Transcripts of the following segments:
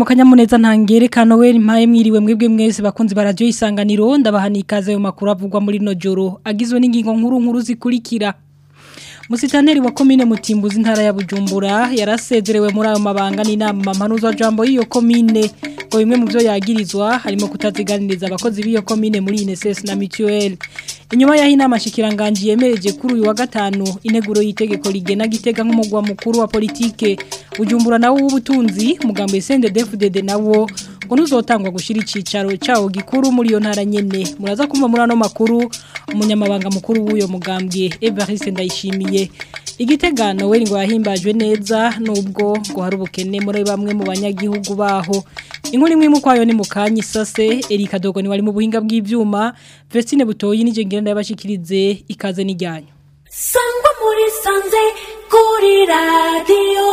mu kanyamuneza ntangerekano we mpaye mwiriwe mwebwe mwese bakunzi ba radio isanganiro ndabahani ikaze mu makuru avugwa muri no joro agizwe n'ingingo nkuru nkuru zikurikira Musitaneri wa komine Mutimbuzi ntara ya Bujumbura yarasezerewe muri ayo mabanga n'inama mpanuza jambo y'iyo komine ngo bimwe mu byo yagirizwa harimo kutaziganiriza abakozi b'iyo komine muri INSS na Mutuel inyuma yaho inama shikiranganje yemereje kuri uyu wa gatanu integuro y'itegeko rigena gitega nk'umugwa mukuru wa politike Bujumbura nawo w'ubutunzi mugambo SNDD-FDD nawo ngo ntuzotangwa gushira icicaro cawo gikuru muri iyo ntara nyene muraza kumva muri ano makuru umunyamabanga mukuru w'uyo mugambwe Evariste Ndayishimiye igitegano we ngo yahimbajwe neza nubwo ngo hari ubukene muri bamwe mu banyagihugu baho inkuru imwe mu kwayo ni mu kanyi sase Erika Dogo ni wari mu buhinga bw'ivyuma Vestine Butoyi nije ngenda yabashikirize ikaze n'ijyanyo Sangwa muri sanze kuri radio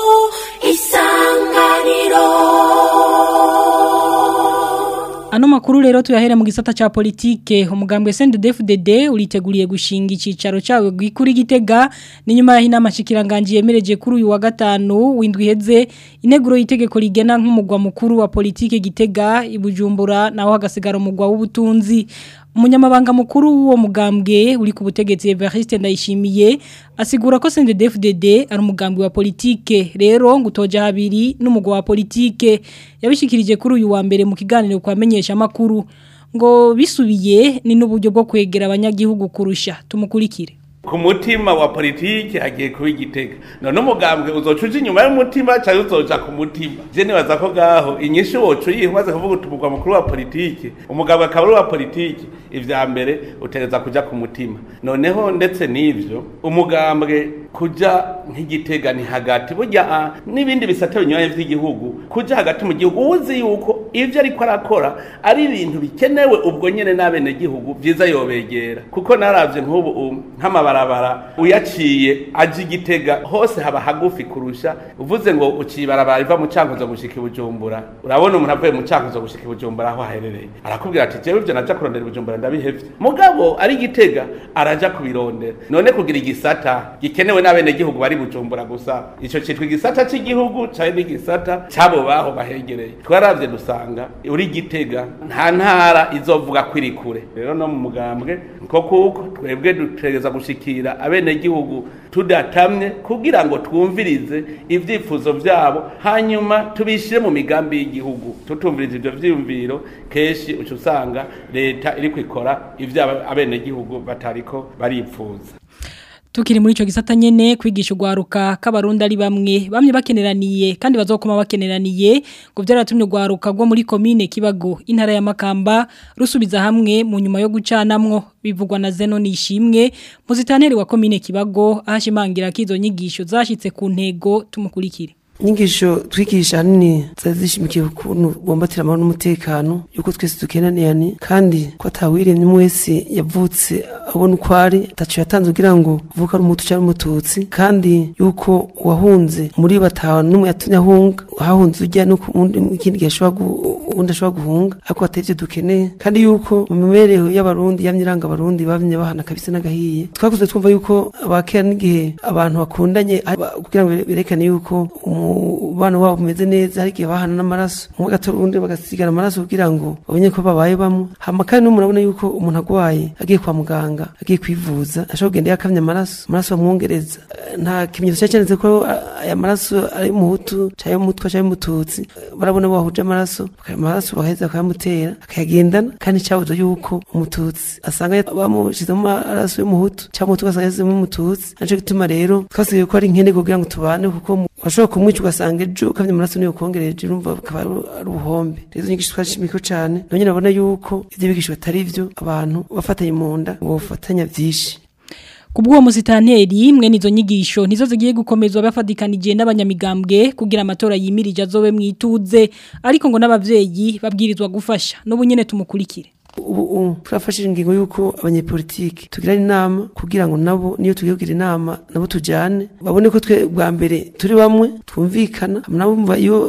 isanganiro Ano makuru rero tuyahere mu gisata cha politike umugambwe CNDD-FDD uriteguriye gushinga icicaro cawe gikuri gitega ni nyuma ya inama shikiranganje yemereje kuri uyu wa gatanu windwi heze ineguro yitegeko rigena nk'umugwa mukuru wa politike gitega ibujumbura naho hagasigara umugwa w'ubutunzi umunyamabanga mukuru w'uwo mugambwe uri ku butegetsi Evariste Ndayishimiye asigura ko CNDD-FDD ari umugambwe wa politike rero ngutoja habiri n'umugwa wa politike yabishikirije kuri uyu wa mbere mu kiganiro kwamenyesha makuru ngo bisubiye ni n'uburyo bwo kwegera abanyagihugu kurusha tumukurikire ku mutima wa politiki hagiye kuba igitega none umugambwe uzoca uja inyuma y'umutima cyangwa uzoja ku mutima je nibaza ko gaho inyinshi woca uyiha umaze kuvuga uti umugwa mukuru wa politiki umugambwe akaba ari uwa politiki ivya mbere utereza kuja ku mutima noneho ndetse n'ivyo umugambwe kuja nk'igitega ni hagati burya n'ibindi bisate binyuranye vy'igihugu kuja hagati mu gihugu uzi yuko ivyo ariko arakora ari ibintu bikenewe ubwo nyene n'abenegihugu vyiza yobegera kuko naravye nk'ubu nk'amabarabara uyaciye aje igitega hose haba hagufi kurusha uvuze ngo uciye ibarabara riva mu cankuzo gushika ibujumbura urabona umuntu avuye mu cankuzo gushika ibujumbura aho aherereye arakubwira ati jewe ivyo naja kurondera ibujumbura ndabihevye mugabo ari igitega araja kubirondera none kugira igisata gikenewe n'abenegihugu bari bujumbura gusa ico citwa igisata c'igihugu cari n'igisata c'abo baho bahegereye twaravye dusanga uri gitega nta ntara izovuga ko iri kure rero no mu mugambwe nko kuko twebwe dutegereza gushikira abenegihugu tudatamye kugira ngo twumvirize ivyifuzo vyabo hanyuma tubishire mu migambi y'igihugu tutumviriza ivyo vyiyumviro kenshi uca usanga leta iriko ikora ivyo abenegihugu batariko baripfuza Tukiri muri ico gisata nyene kwigisha ugwaruka k'abarundi ari bamwe bamwe bakeneraniye kandi bazokoma bakeneraniye ngo byaratumye ugwaruka rwo muri commune Kibago intara ya Makamba rusubiza hamwe mu nyuma yo gucanamwo bivugwa na Zeno nishimwe muzitaneri wa commune Kibago ahashimangira kizo nyigisho zashitse ku ntego tumukurikire inyigisho twigisha hanini zazishimikiye ukuntu bombatira amahoro n'umutekano yuko twese dukenaniranye kandi ko atawiremye umwe wese yavutse abona uko ari atacu yatanze kugira ngo uvuke ari umutu cyangwa umututsi kandi yuko uwahunze muri batanu n'umwe yatumye ahunga hahunze ujya no ikindi gihe ashobora ubundi ashobora guhunga ariko atari ibyo dukeneye kandi yuko mu mibereho y'abarundi yamye iranga abarundi bamye bahana kabisa n'agahiye twakuze twumva yuko abakera n'igihe abantu bakundanye kugira ngo berekane yuko umubano wabo umeze neza hari igihe bahana n'amaraso umwe gato undi bagasigana amaraso kugira ngo babonye ko babaye bamwe hama kandi n'umuntu abona yuko umuntu agwaye agiye kwa muganga agiye kwivuza ashobora kugenda yakamye amaraso amaraso bamwongereza nta kimenyetso cyanditse ko aya maraso ari umuhutu cyangwa umutwa cyangwa umututsi barabona bahuje amaraso amaraso bagaheza bakayamutera akayagendana kandi cyabuze yuko umututsi asanga bamushyizemo amaraso y'umuhutu cyangwa umutu ugasanga yashyizemo umututsi nicyo gituma rero twasigaye ko ari nkene kugira ngo tubane kuko washobora kumwica ugasanga ejo ukamye amaraso niyo kongereje urumva bikaba ari ubuhombe rero inyigisho twashimiko cyane none urabona yuko ibyo bigisho batari byo abantu bafatanye mu nda ngo bafatanya byinshi Kubwo musitanteri mwe nizo nyigisho nizo zigiye gukomezwa bafadikanije n'abanyamigambwe kugira amatora yimirije azobe mwituze ariko ngo n'abavyeyi babwirizwa gufasha n'ubu nyene tumukurikire ubu turafashije ingingo yuko abanyepolitiki tugira inama kugira ngo nabo niyo tugiye kugira inama nabo tujyane babone ko twe bwa mbere turi bamwe twumvikana nabo iyo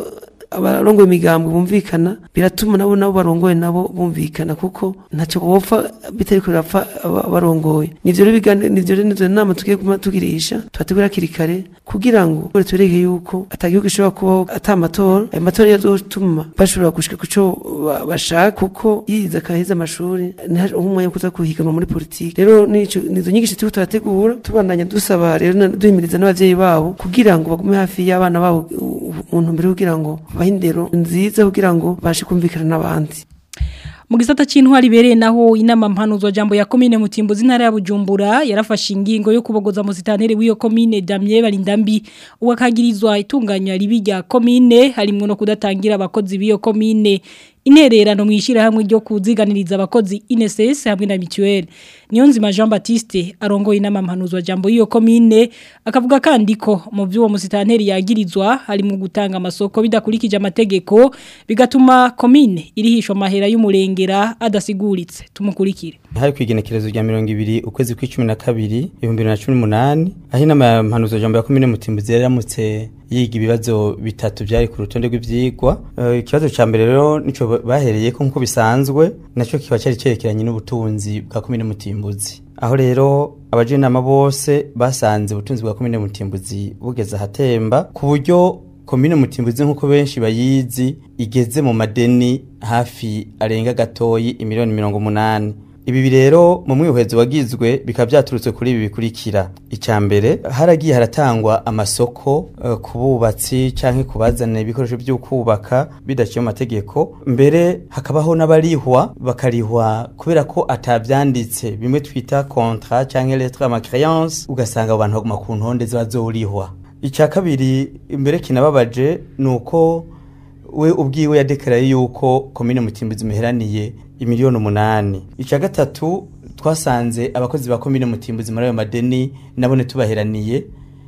abarongoye imigambwe bumvikana biratuma nabo nabo barongoye nabo bumvikana kuko ntacyo bopfa bitariko birapfa aba- abarongoye nivyo rero bigane nivyo rero nizo nama tugiye kuma tugirisha tubategura hakiri kare kugira ngo tubereke yuko atagihugu gishobora kubaho ata amatora ayo matora yazotuma bashobora gushika kuco ba- bashaka kuko yize akaheza amashuri ntihaje umwanya wo kuza kuhiganwa muri politiki rero nico nizo nyigisho turiko turategura tubandanya dusaba rero na- duhimiriza n'abavyeyi babo kugira ngo bagume hafi y'abana babo u- u- mu ntumbero yo kugira ngo bahe indero nziza kugira ngo bashe kumvikana n'abandi mu gisata c'intwari bereye naho inama mpanuzwa jambo ya komine mutimbuzi ntara ya Bujumbura yarafashe ingingo yo kubogoza mu sitantere w'iyo komine Damien Barindambi uwakagirizwa itunganya ribi rya komine harimwo no kudatangira abakozi b'iyo komine intererano mwishira hamwe ryo kuziganiriza abakozi INSS hamwe na mutuelle niyo nzima Jean Baptiste arongoye inama mpanuzwa jambo y'iyo komine akavuga kandi ko mu vy'uwo musitanteri yagirizwa harimo gutanga amasoko bidakurikije amategeko bigatuma komine irihishwa amahera y'umurengera adasiguritse tumukurikire hari ku igenekerezo rya mirongo ibiri ukwezi kw'icumi na kabiri ibihumbi bibiri na cumi n'umunani aho inama ya mpanuzo jambo ya komine mutimbuzi yari yaramutse yiga ibibazo bitatu byari ku rutonde rw'ivyigwa Eh, ikibazo ca mbere rero nico bahereyeko nk'uko bisanzwe naco kiba cyari cerekeranye n'ubutunzi bwa komine mutimbuzi aho rero abaje inama bose basanze ubutunzi bwa komine mutimbuzi bugeze ahatemba ku buryo komine mutimbuzi nk'uko benshi bayizi igeze mu madeni hafi arenga gatoyi imiliyoni mirongo umunani ibi rero mu mwihwezo wagizwe bikaba byaturutse kuri ibi bikurikira icya mbere haragiye haratangwa amasoko eh, ku bubatsi cyangwa ku bazana ibikoresho byo kubaka bidaciye mu mategeko mbere hakabaho n'abarihwa bakarihwa kubera ko atabyanditse bimwe twita kontra cyangwa lettre ma créance ugasanga abo bantu baguma ku ntonde ziba zorihwa icya kabiri mbere kinababaje ni uko we ubwiwe yadekaraye yuko komine mutimbuzi muheraniye imiliyoni umunani icya gatatu twasanze abakozi ba komine mutimbuzi muri ayo madeni nabone tubaheraniye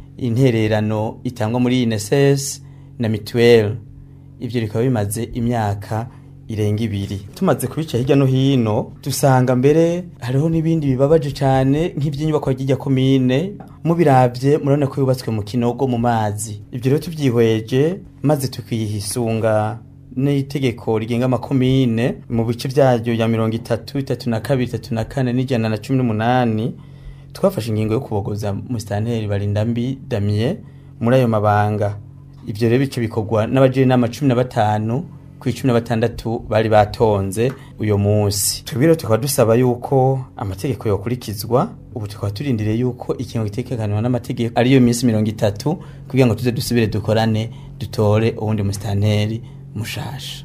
intererano itangwa muri INSS na mituweli ibyo bikaba bimaze imyaka irenga ibiri tumaze kubica hirya no hino dusanga mbere hariho n'ibindi bibabaje cyane nk'iby'inyubako y'ijya komine mubirabye murabona ko yubatswe mu kinogo mu mazi ibyo rero tubyihweje maze tukiyisunga n'itegeko rigenga amakomine mu bice byaryo ya mirongo itatu itatu na kabiri itatu na kane n'ijana na cumi n'umunani twafashe ingingo yo kubogoza musitanteri barindambi damien muri ayo mabanga ibyo rero bice bikorwa n'abagira inama cumi na batanu ku icumi na batandatu bari batonze uyo munsi twebwe rero tukaba dusaba yuko amategeko yokurikizwa ubu tukaba turindiriye yuko ikintu gitekekanwa n'amategeko ariyo minsi mirongo itatu kugira ngo tuze dusubire dukorane dutore uwundi musitanteri mushasha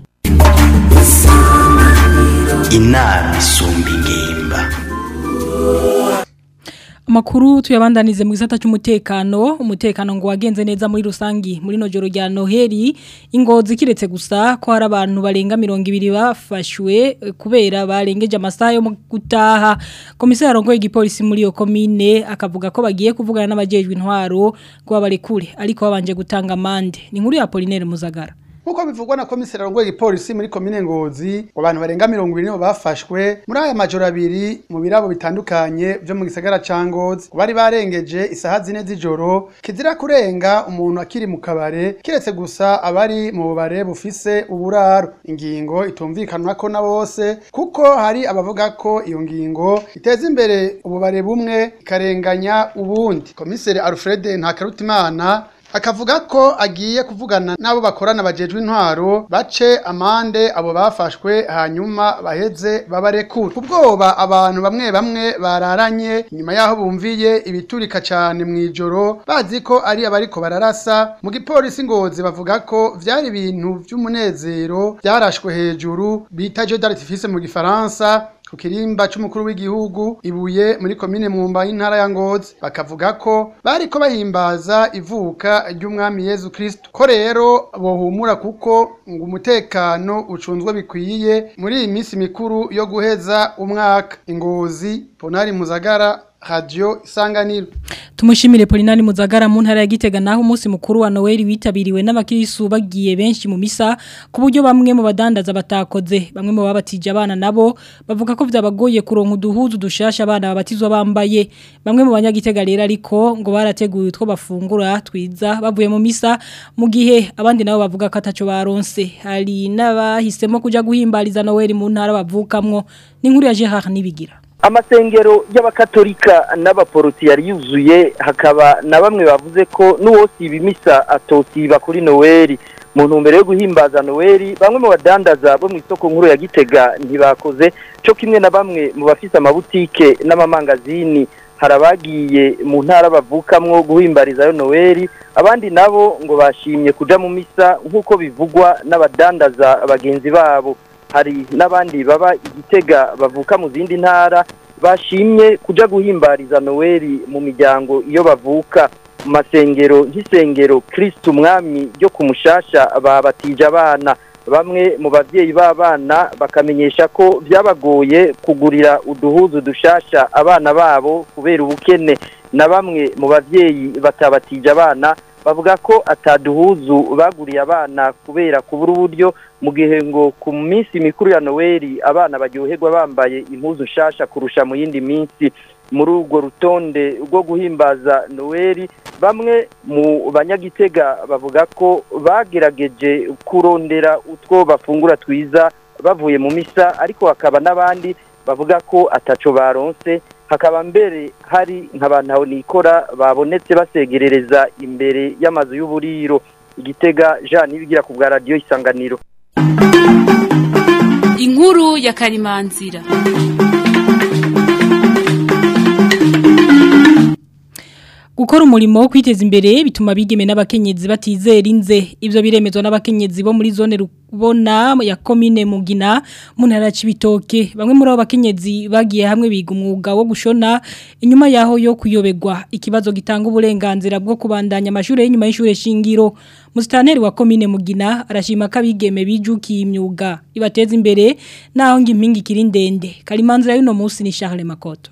inama isumba ingimba Amakuru tuyabandanize mu gisata cy'umutekano umutekano ngo wagenze neza muri rusangi muri no joro rya Noheli ingozi kiretse gusa ko hari abantu barenga 200 bafashwe eh, kubera barengeje amasaha yo mu gutaha komisari arongoye igipolisi muri yo komine akavuga ko bagiye kuvugana n'abajejwe intwaro kuba bari kure ariko babanje gutanga amande ni nkuru ya Apollinaire Muzagara Nkuko bivugwa na komiseri arongoye igipolisi muri komine Ngozi ngo abantu barenga 200 nibo bafashwe muri aya majoro abiri mu birabo bitandukanye byo mu gisagara ca Ngozi bari barengeje isaha zine z'ijoro kizira kurenga umuntu akiri mu kabare kiretse gusa abari mu bubare bufise uburaro ingingo itumvikanwa ko na bose kuko hari abavuga ko iyo ngingo iteza imbere ububare bumwe ikarenganya ubundi komiseri Alfred Ntakarutimana akavuga ko agiye kuvugana n'abo bakorana bajejwe intwaro bace amande abo bafashwe hanyuma baheze babarekura ubwoba abantu bamwe bamwe bararanye nyuma yaho bumviye ibiturika cyane mu ijoro bazi ko ari abariko bararasa mu gipolisi ngozi bavuga ko vyari ibintu vy'umunezero byarashwe hejuru bita jeu d'artifice mu gifaransa ku kirimba c'umukuru w'igihugu ibuye muri komine mwumba y'intara ya ngozi bakavuga ko bariko bahimbaza ivuka ry'umwami yezu kristo ko rero bohumura kuko ngo umutekano ucunzwe bikwiye muri iyi minsi mikuru yo guheza umwaka ingozi ponari muzagara radio isanganiro Tumushimire Polinani Muzagara mu ntara ya Gitega naho umunsi mukuru wa Noel witabiriwe n'abakirisu bagiye benshi mu misa ku buryo bamwe mu badandaza batakoze bamwe mu babatije abana nabo bavuga ko vyabagoye kuronka uduhuzu dushasha abana babatizwa bambaye bamwe mu banyagitega rero ariko ngo barateguye utwo bafungura twiza bavuye mu misa mu gihe abandi nabo bavuga ko ataco baronse hari n'abahisemo kuja guhimbariza Noel mu ntara bavukamwo ni nkuru ya Gerard Nibigira amasengero y'abakatolika n'abaporoti yari yuzuye hakaba na bamwe bavuze ko n'uwosiba imisa atosiba kuri noweli mu ntumbero yo guhimbaza noweli bamwe mu badandaza bo mu isoko nkuru ya gitega ntibakoze cyo kimwe na bamwe mu bafise amabutike n'amamangazini hari abagiye mu ntara bavukamwo guhimbarizayo noweli abandi nabo ngo bashimye kuja mu misa nk'uko bivugwa n'abadandaza bagenzi babo hari n'abandi baba igitega bavuka mu zindi ntara bashimye kuja guhimbariza noweli mu miryango iyo bavuka mu masengero nk'isengero kirisitu umwami ryo ku mushasha babatije abana bamwe mu babyeyi b'abana bakamenyesha ko byabagoye kugurira uduhuzu dushasha abana babo kubera ubukene na bamwe mu babyeyi batabatije abana bavuga ko ataduhuzu baguriye abana kubera kubura uburyo mu gihe ngo ku minsi mikuru ya noweli abana baryoherwa bambaye impuzu nshasha kurusha mu yindi minsi muri urwo rutonde rwo guhimbaza noweli bamwe mu banyagitega bavuga ko bagerageje kurondera utwo bafungura twiza bavuye mu misa ariko hakaba n'abandi bavuga ko ataco baronse hakaba mbere hari nk'abantu nikora babonetse basegerereza imbere y'amazu y'uburiro igitega jean nibigira ku bwa radiyo isanganiro inkuru ya karimanzira Gukora umurimo wo kwiteza imbere bituma bigeme n'abakenyezi batizera inze ivyo biremezwa n'abakenyezi bo muri zone rubona ya commune Mugina mu ntara cibitoke bamwe muri abo bakenyezi bagiye hamwe biga umwuga wo gushona inyuma yaho yo kuyobegwa ikibazo gitanga uburenganzira bwo kubandanya amashuri y'inyuma y'ishure shingiro Mustaneri wa commune Mugina arashima ko abigeme bijukiye imyuga ibateza imbere naho ngimpingi kiri ndende kalimanzira y'uno munsi ni Charles Makoto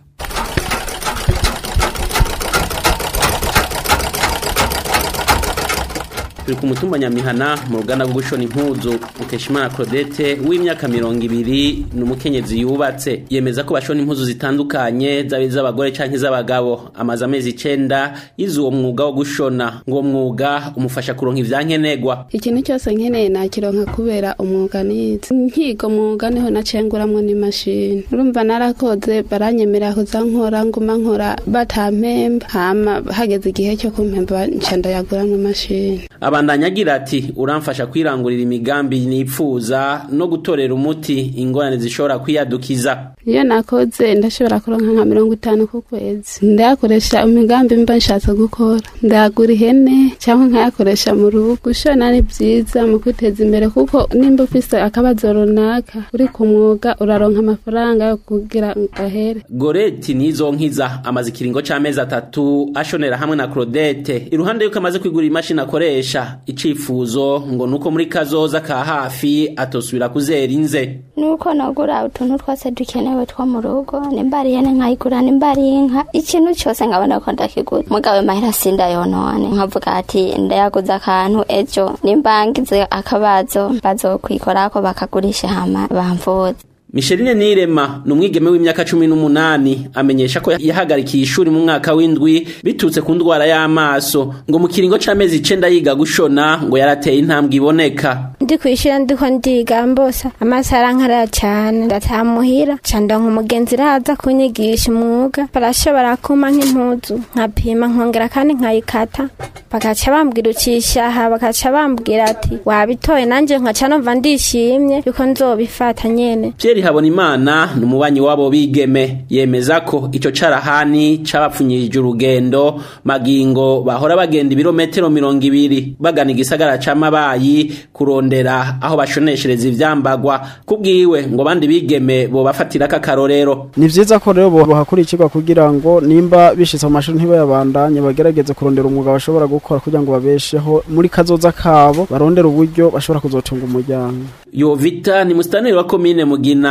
turi ku mutumba nyamihana mu ruganda rwo gushona impuzu mukeshimana claudette w'imyaka mirongo ibiri ni umukenyezi yubatse yemeza ko bashona impuzu zitandukanye zaba iz'abagore canke iz'abagabo amaze amezi icenda yize uwo mwuga wo gushona ngo uwo mwuga umufasha kuronka ivyankenegwa ikintu cyose nkeneye nakironka kubera umwuga nize nkiga umwuga niho nacenguramwo n'imashini urumva narakoze baranyemera kuza nkora nguma nkora batampemba hama hageze igihe cyo kumpemba nca ndayaguramwo imashini abandanya agira ati uramfasha kwirangurira imigambi nipfuza no gutorera umuti ingorane zishobora kwiyadukiza iyo nakoze ndashobora kuronka nka mirongo itanu ku kwezi ndayakoresha imigambi mba nshatse gukora ndagura ihene cyangwa nkayakoresha mu rugo gushona ni byiza mu kwiteza imbere kuko nimba ufise akabazo runaka uri ku mwuga uraronka amafaranga yo kugira ngo ahere goreti nizo nkiza amaze ikiringo c'amezi atatu ashonera hamwe na claudette iruhande yuko amaze kwigura imashini akoresha icifuzo ngo nuko muri kazoza ka hafi atosubira kuzera inze nuko nagura utuntu twose dukenewe two mu rugo nimba ari ihene nkayigura nimba ari inka ikintu cyose nkabona ko ndakigura mugabe mahera sindayonone nkavuga ati ndayaguze akantu ejo nimba ngize akabazo bazokwikorako bakagurisha hama bamvuze Micheline Nirema ni umwigeme w'imyaka cumi n'umunani amenyesha ko yahagarikiye ishuri mu mwaka w'indwi bitutse ku ndwara y'amaso ngo mu kiringo c'amezi icenda yiga gushona ngo yarateye intambwe iboneka ndi kwishira ndiko ndiga mbosa amaso arankarara cyane ndatamuhira ca ndonka umugenzi raza kunyigisha umwuga barashobora kuma nk'impuzu nkapima nkongera kandi nkayikata bakaca bambwira ucisha aha bakaca bambwira ati wabitoye nanje nkaca numva ndishimye yuko nzobifata nyene Pierre Habonimana ni umubanyi wabo bigeme yemeza ko ico carahani cabapfunyirije urugendo magingo bahora bagenda ibirometero mirongo ibiri bagana igisagara c'amabayi kurondera aho bashoneshereza ivyambagwa kubwiwe ngo bandi bigeme bo bafatirako akarorero ni vyiza ko rero bohakurikirwa kugira ngo nimba bishitse mu mashuri ntibayabandanye bagerageze kurondera umwuga bashobora gukora kugira ngo babesheho muri kazoza kabo barondera uburyo bashobora kuzotunga umuryango Yovita ni mustaneri wa komine Mugina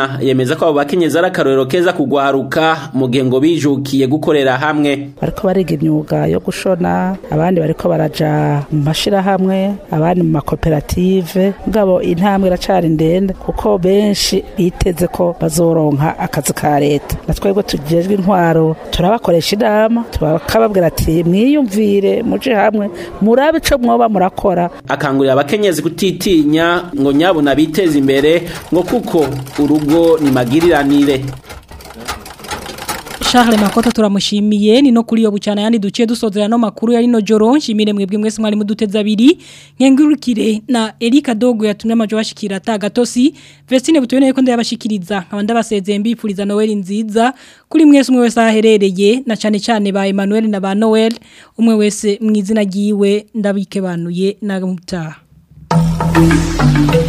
Nduwimana yemeza ko abo bakenyezi ari akarorero keza kugwaruka mu gihe ngo bijukiye gukorera hamwe bariko bariga imyuga yo gushona abandi bariko baraja mu mashirahamwe abandi mu makoperative mugabo intambwe iracari ndende kuko benshi biteze ko bazoronka akazi ka leta na twebwe tujejwe intwaro turabakoresha inama tukababwira ati mwiyumvire muje hamwe murabe ico mwoba murakora akangurira abakenyezi kutitinya ngo nyabuna biteze imbere ngo kuko urugo ni magiriranire Charles Makota turamushimiye ni no kuri yo bucana yandi duciye dusozera no makuru yari no joro nshimire mwebwe mwese mwari muduteza abiri nkengurukire na Erika Dogo yatumye amajo bashikira tagatosi Vestine butuboneye ko ndabashikiriza nkaba ndabasezeye mbipfuriza Noel nziza kuri mwese umwe wese aherereye na cyane cyane ba Emmanuel na ba Noel umwe wese mwizina giwe ndabike banuye na mutaha